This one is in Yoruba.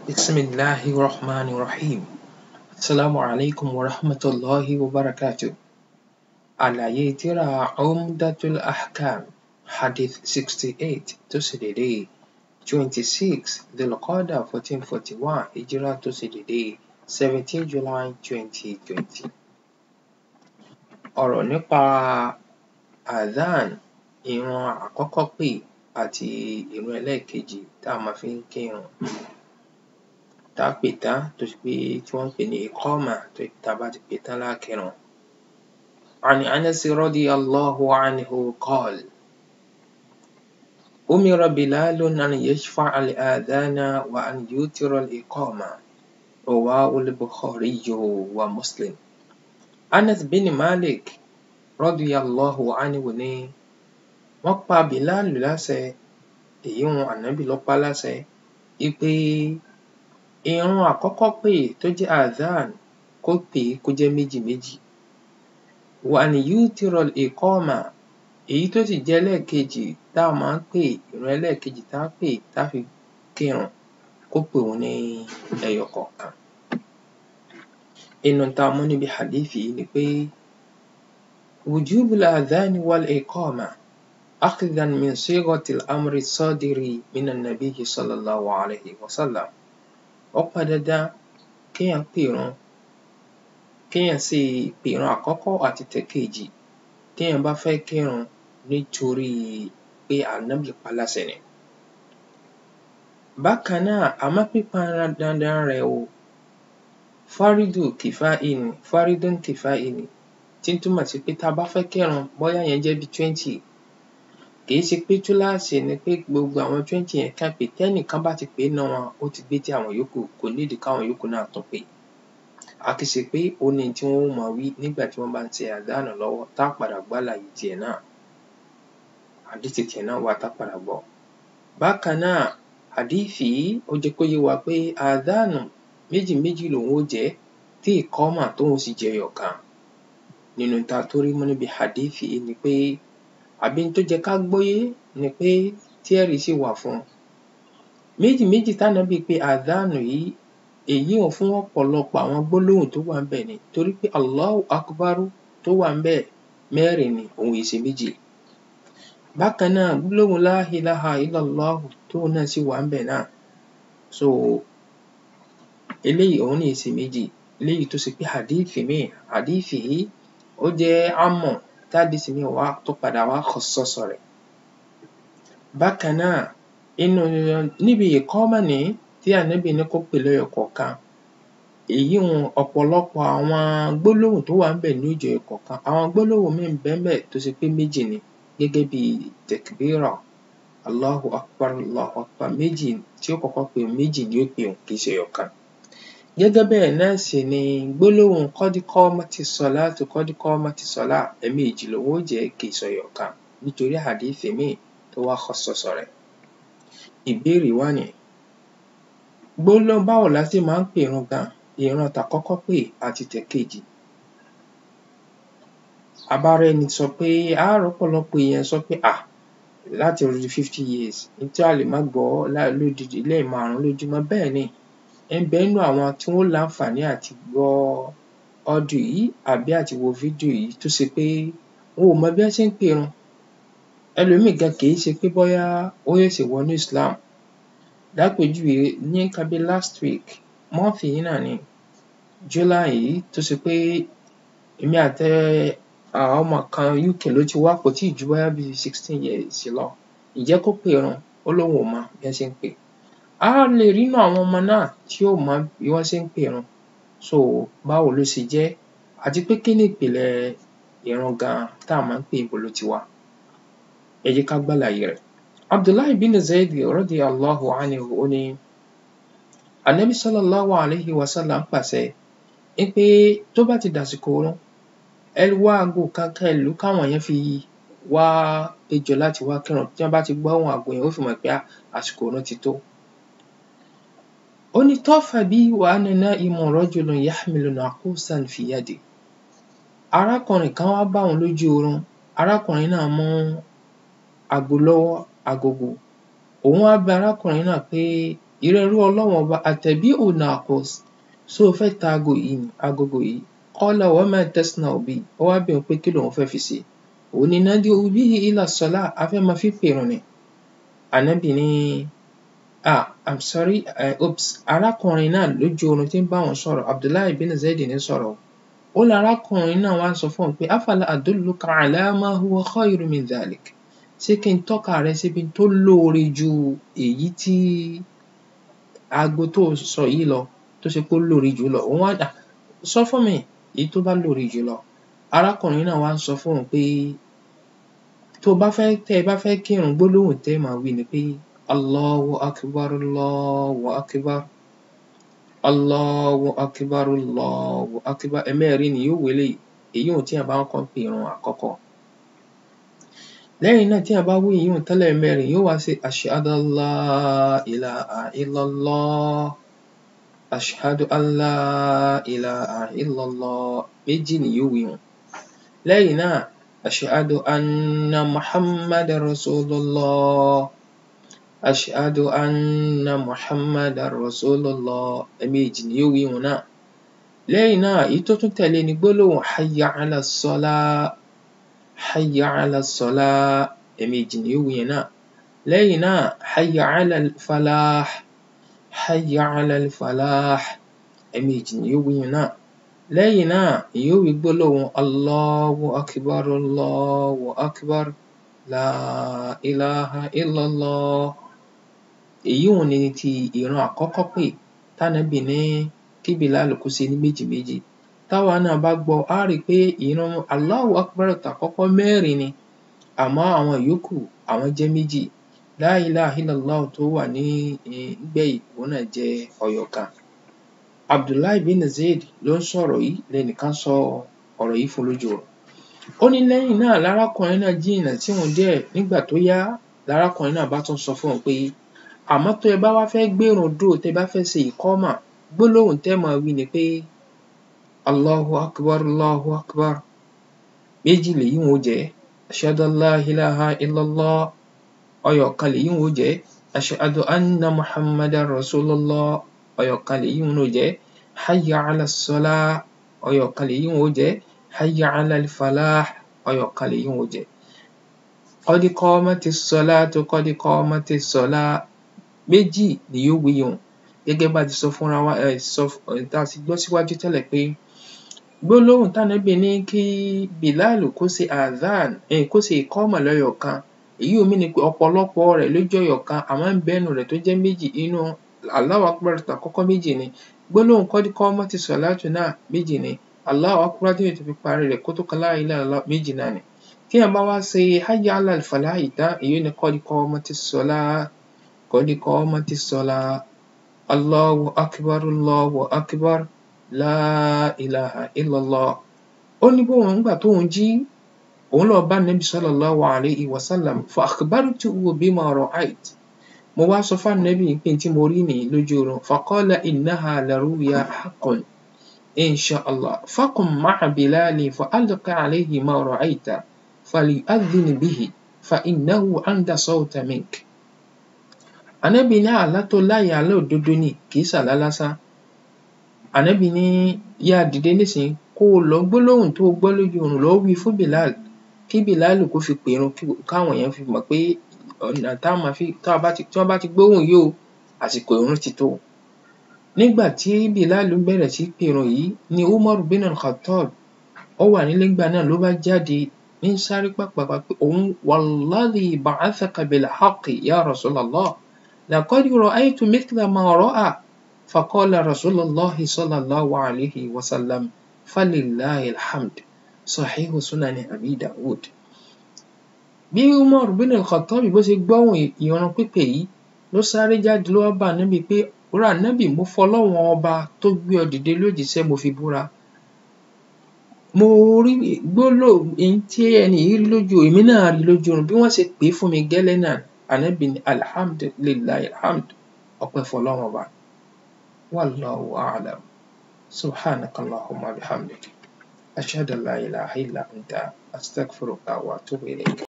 بسم الله الرحمن الرحيم السلام عليكم ورحمة الله وبركاته àlàyé tírà Umdatul Ahkam hadith sixty eight tó ṣe dédé twenty six Dhul-Qa'dah fourteen forty one hijrah tó ṣe dédé seventeen July twenty twenty. ọ̀rọ̀ nípa adhan ìrun àkọ́kọ́ pè àti ìrun ẹlẹ́ẹ̀kejì tá a máa fi ń kírun tá a pè tán tó ṣe pé tí wọ́n ń pè ní iqama tó ṣe pé tá a bá ti pè tán lá kírun. عن أنس رضي الله عنه قال أمر بلال أن يشفع الآذان وأن يوتر الإقامة رواه البخاري ومسلم Anas bin Malik رضي الله عنه ní wọ́n pa Bilal láṣẹ èyí hun ànábì ló pa á láṣẹ wípé ìrun àkọ́kọ́ pè tó jẹ́ adhan kó pè é kó jẹ́ méjì méjì وأن يوتر الإقامة èyí tó sì jẹ́ ẹlẹ́ẹ̀kejì tá a máa ń pè ìrun ẹlẹ́ẹ̀kejì tá a pè tá a fi kírun kó pè wọ́n ní ẹyọ kọ̀ọ̀kan. Inú tá a mú níbi hadith yìí ni pé وجوب الأذان والإقامة أخذا من صيغة الأمر الصادر من النبي صلى الله عليه وسلم. Ó pọn dandan kéèyàn pèrun kéèyàn sì pèrun àkọ́kọ́ àti tẹ̀kejì téèyàn bá fẹ́ kírun nítorí pé ànábì pa á láṣẹ ni. Bákan náà àmọ́ pípọn dandan rẹ̀ o fárídù kìfáì ni fárídùn kìfáì ni tí ń túmọ̀ sí pé tá a bá fẹ́ kírun bóyá ìyẹn jẹ́ bí twenty kì í ṣe pé túláàsì ni pé gbogbo àwọn twenty yẹn kán pè tẹ́nìkan bá ti pè nínú wọn ó ti gbé ti àwọn yòókù kò nídìí káwọn yòókù náà tún pè. À kì í ṣe pé ó ní ohun tí wọ́n ó máa wí nígbà tí wọ́n bá ń ṣe adhan lọ́wọ́ tá a padà gbọ́ àlàyé tiẹ̀ náà hadith tiẹ̀ náà wà tá a padà gbọ́. Bákan náà hadith yìí ó jẹ́ kó yé wa pé adhan méjì méjì lòun ó jẹ́ tí iqama tóun sì jẹ́ ẹyọ̀kan. Nínú ohun tá a tún rí mú níbi hadith yìí ni pé àbí ohun tó jẹ́ ká gbọ́yé ni pé tí ẹ̀rí sì wà fún un. Méjì méjì tánábì pe adhan yìí èyí hùn fún ọ̀pọ̀lọpọ̀ àwọn gbólóhùn tó wà ńbẹ̀ ni torí pé Allahu Akbar tó wà ńbẹ̀ mẹ́rin ni òun è ṣe méjì. Bákan náà gbólóhùn La ilaha illallah tóun náà sì wà ńbẹ̀ náà. So eléyìí òun náà è ṣe méjì eléyìí tó ṣe pé hadith míì hadith yìí ó jẹ́ ámù tí hadith míì wá tó padà wá khassasa rẹ̀. Bákan náà inú níbi iqama nìyí tí ànábì ní kó pè lẹ́yọ kọ̀ọ̀kan èyí hun ọ̀pọ̀lọpọ̀ àwọn gbólóhùn tó wà ńbẹ̀ ní ó jẹ́ ẹyọkọ̀ọ̀kan àwọn gbólóhùn míì ń bẹ ńbẹ̀ tó ṣe pé méjì ni gẹ́gẹ́ bí takbira Allahu Akbar Allahu Akbar méjì tí ó kọ́kọ́ pè un méjì ni ó pè un kì í ṣe ẹyọ̀kan. Gẹ́gẹ́ bẹ́ẹ̀ náà sì ni gbólóhùn qad qamatis salatu qad qamatis salah ẹ̀ẹ̀mejì lòun ó jẹ́ kì í ṣe ẹyọ̀kan nítorí hadith míì tó wá khassasa rẹ̀. Ìbéèrè wá nìyí gbólóhùn báwo la ṣe máa ń pèrun gan ìran tàkọ́kọ́ pè àti tẹ̀kejì. A bá rẹ́ni sọ pé á rọ́pọ̀lọpọ̀ èèyàn sọ pé à láti odidi fifty years n tí a lè má gbọ́ lódidi lẹ́ẹ̀márùn-ún lójúmọ́ bẹ́ẹ̀ ni ń bẹ nínú àwọn tí wọ́n láǹfààní àti gbọ́ audio yìí àbí àti wo fídíò yìí tó ṣe pé wọn ò mọ bí wọ́n ṣe ń pèrun. Ẹlòmíì gan kì í ṣe pé bóyá ó ṣẹ̀ṣẹ̀ wọnú Islam lápèjúwe ní nǹkan bí last week month yìí náà ni July yìí tó ṣe pé èmi àti ọmọ kan UK ló ti wá kò tíì ju bóyá bí sixteen years lọ ǹjẹ́ kó pèrun ó lóun ò mọ bí wọ́n ṣe ń pè. Á lè rí nínú àwọn ọmọ náà tí ò mọ bí wọ́n ṣe ń pèrun so báwo ló ṣe jẹ́ àti pé kí ni ìpìlẹ̀ ìrun gan tá a máa ń pè níbo ló ti wá. Ẹ jẹ́ ká gbàlàyé rẹ̀. Abdullahi bin Zayd radiyallahu anhu ó ní Ànábì sallallahu alayhi wa sallam pàṣẹ wípé tó bá ti dàsìkò ìrun ẹ wá aago kan kẹ́ ẹ lù ú káwọn èèyàn fi wá péjọ láti wá kírun tí wọ́n bá ti gbọ́ ohùn aago yẹn ó fi mọ̀ pé àsìkò ìrun ti tó. Ó ní tafa bi wa ana na'imun rajulun yahmilu naqusan fi yadihi. Arákùnrin kan wá bá òun lójú oorun arákùnrin náà mú aago lọ́wọ́ agogo òun wá bi arákùnrin náà pé ìrẹ ẹrú ọlọ́run ọba àtẹ̀bí'u naqus ṣó o fẹ́ ta aago yìí ni agogo yìí qala wa ma tasna'u bihi ó wá béèrè pé kí lòun fẹ́ fi ṣe òun ni nadi'u bihi ila salah a fẹ́ máa fi pèrun ni ànábì ní ah i'm sorry uh, oops arákùnrin náà lójú oorun tí ń bá wọn sọ̀rọ̀ abdullahi bin zayd ní sọ̀rọ̀ ó lọ arákùnrin náà wá sọ fún òun pé afala adulluka ala ma huwa khayru min dhalik ṣé kí n tọ́ka rẹ síbi tó lóore ju èyí tí aago tó sọ yìí lọ tó ṣe pé ó lóore jù lọ òun wá dà sọ fún mi èyí tó bá lóore jù lọ arákùnrin náà wá ń sọ fún òun pé tó bá fẹ́ tẹ́ ẹ bá fẹ́ kírun gbólóhùn tẹ́ ẹ máa wí ni pé allahu akbar allahu akbar allahu akbar allahu akbar ẹ̀mẹ́rin ni yóò wélé èyí ò tí a bá ń kọ́ pé irun àkọ́kọ́ lẹ́yìn náà tí a bá wí èyí ò tẹ́lẹ̀ mẹ́rin yóò wá sí ashhadu an la ilaha illallah ashhadu an la ilaha illallah méjì ni yóò wí wọn lẹ́yìn náà ashhadu anna muhammadan rasulullah ashhadu anna muhammadan rasulullah ẹ̀ẹ̀mejì ni yóò wí wọn náà lẹ́yìn náà èyí tó tún tẹ̀lé ni gbólóhùn hayya ala salah hayya ala salah ẹ̀ẹ̀mejì ni yóò wí yẹn náà lẹ́yìn náà hayya ala falah hayya ala falah ẹ̀ẹ̀mejì ni yóò wí yẹn náà lẹ́yìn náà yóò wí gbólóhùn allahu akbar allahu akbar la ilaha illallah èyí ò ní ti ìran àkọ́kọ́ pè tánàbì ní kí bìláàlù kó ṣe ní méjì méjì táwa náà bá gbọ́ á rí i pé ìran allahu akbar tàkọ́kọ́ mẹ́rin ni àmọ́ àwọn ìyókù àwọn jẹ́ méjì la ilaha illallah tó wà ní gbẹ̀yìn òun náà jẹ́ ọyọ kan abdullahi bin zayd ló ń sọ̀rọ̀ yìí lẹ́nìkan sọ ọ̀rọ̀ yìí fún lójú rẹ̀ ó ní lẹ́yìn náà lárákùnrin náà jìnnà tí òun díẹ̀ nígbà tó yá lárákùnrin náà bá tún sọ fún òun pé àmọ́ tó ẹ bá wá fẹ́ gbérun dúró tẹ́ bá fẹ́ ṣe ìkọ́mà gbólóhùn tẹ́ máa wí ni pé allahu akbar allahu akbar méjì lèyí wọn ó jẹ́ ashhadu an la ilaha illallah ọyọ̀ kan lèyí wọn ó jẹ́ ashhadu anna muhammadan rasulullah ọyọ̀ kan lèyí wọn ó jẹ́ hayya ala salah ọyọ̀ kan lèyí wọn ó jẹ́ hayya ala falah ọyọ̀ kan lèyí wọn ó jẹ́ qad qamatis salatu qad qamatis salah méjì ni yóò wí yun gẹ́gẹ́ bá a ti sọ fúnra wa um sọ tá a ti gbọ́ síwájú tẹ́lẹ̀ pé gbólóhùn tánàbì ní kí bìláàlù kó ṣe adhan um kó ṣe ìkọ́mà lẹ́yọ̀ kan èyí ò mean pé ọ̀pọ̀lọpọ̀ rẹ̀ ló jẹ́ ẹyọ kan àmọ́ ń bẹ nínú rẹ̀ tó jẹ́ méjì inú Allahu akbar tàkọ́kọ́ méjì ni gbólóhùn qad qamatis salatu náà méjì ni Allahu akbar téèyàn tó fi parí rẹ̀ kó tó kan la ilaha illallah méjì náà ni téèyàn bá wá ṣe hayya ala falah tán èyí ni qad qamatis salah qad qamatis salah Allahu akbar Allahu akbar la ilaha illallah ó ní bóun nígbà tóun jí òun lọ bá nabi sallallahu alayhi wa sallam fa akhbartuhu bima ra'ayt mo wá sọ fún anabi pé tí mo rí nìyí lójú oorun faqala innaha laruya haqqun insha allah faqum ma'a bilali fa alqi alayhi ma ra'ayta falyu'adhdhin bihi fa innahu anda sawta mink anabi ní àlá tó lá yẹn àlá òdodo ni kì í ṣàlá lásán anabi ní yá dìde nísìnyí kó o lọ gbólóhùn tó o gbọ́ lójú oorun lọ wí fún bilal kí bilal kó fi pèrun káwọn èèyàn fi mọ̀ pé ọ̀nà tá a máa fi tá a bá ti tí wọ́n bá ti gbóhùn yìí o àsìkò ìrun ti tó nígbà tí bilal bẹ̀rẹ̀ sí pèrun yìí ni umar bin al-khattab ó wà nílé ńgbà náà ló bá jáde ní sáré pàpàpà pé òun walladhi ba'athaka bil haqqi ya rasulallah laqad ra'aytu mithla ma ra'a faqala rasulullah sallallahu alayhi wa sallam falillahi alhamd sahihu sunani abi dawud bí umar bin al-khattab bó ṣe gbọ́hùn ìran pípè yìí ló sáré jáde ló wá bá ànábì pé rà ànábì mo fọlọ́wọ́n ọba tó gbé ọ dìde lójíṣẹ́ mo fi búra mo rí gbólò èyí tí ẹni yìí rí lójú èmi náà rí lójú oorun bí wọ́n ṣe pè é fún mi gẹ́lẹ́ náà ànábì ní alhamdulillahi alhamd ọpẹ́ fọlọ́wọ́n ọba wallahu a'lam subhanaka allahumma bihamdik ashhadu an la ilaha illa anta astaghfiruka wa atubu ilayk